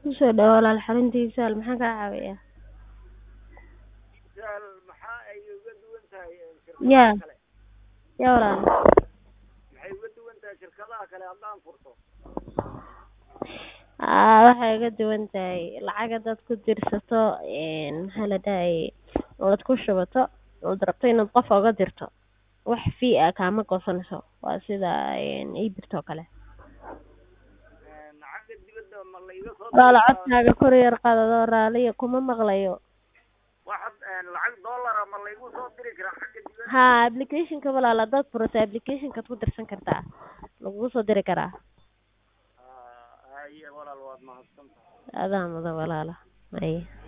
Kusoo dhawaad walaal xaruntiisa hal maxaa kaa caawinayaa? Sahal maxaa ay uga duwan tahay Yaa. shirkadaha kale? Yaa walaal. Maxay uga duwan tahay shirkadaha kale haddaan furto? Aa waxay uga duwan tahay lacag hadaad ku dirsato een maxaa la dahayay ood ku shubato ood rabto inaad qof uga dirto wax fee ah kaama goosanayso waa sida een e-birta oo kale. Een, Lacagta dibadda ma la iga soo Walaal diri karaa? codkaaga kor yar qaad adoo raaliya kuma maqlayo. Waxaad een, lacag dollar ah ma la igu soo diri karaa xagga dibadda? Haa application-ka walaal hadaad furato application-kaad ku dirsan kartaa lagugu soo diri karaa. Ah, haye walaal waad mahadsantahay. Adaa mudan walaala. Haye.